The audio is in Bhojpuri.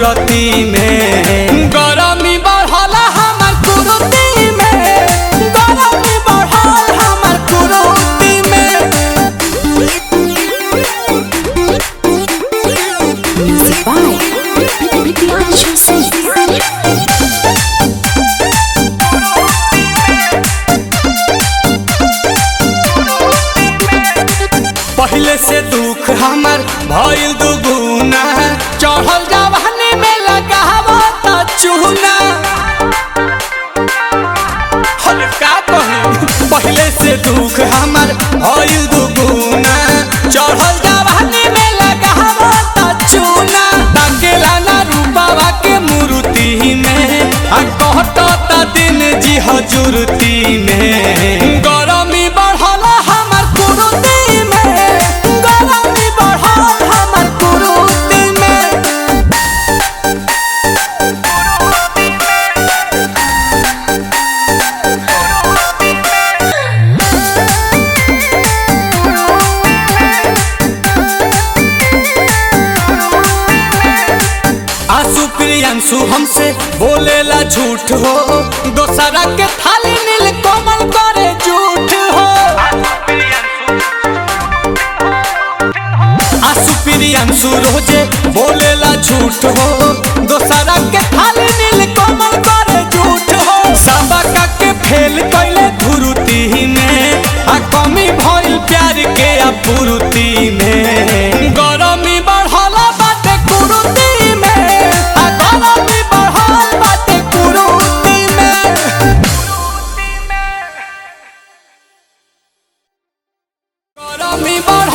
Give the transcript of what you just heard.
मूरति में गरमी बढ़ल हमर कुरुति में गरमी बढ़ल हमर कुरुति में Music by Priyanshu Singh. पहले से दुख हमर भइल दुगुना चढ़ल जवानी में लगावो त चूना हर का कही पहले से दुख हमर भइल दुगुना चढ़ल जवानी में लगावो त चूना ताकेला ना रूपावा के मूर्ति में आ कहत त दिन जी हजूरती में गरमी बढ़ल हमर कुरुति में गरमी बढ़ल हमर कुरुति में आंसू प्रियांशु हमसे बोलेला झूठ हो दोसरा के थाली नील कोमल करे झूठ हो आंसू प्रियांशु रोजे बोलेला झूठ हो दोसरा के थाली नील कोमल करे झूठ हो सबका के फेल कैले धुरुती में आ कमी भइल प्यार के अपूर्ति में गरमी बढ़ल बाटे कुरुति में आ गरमी बढ़ल बाटे कुरुति में गरमी बढ़ल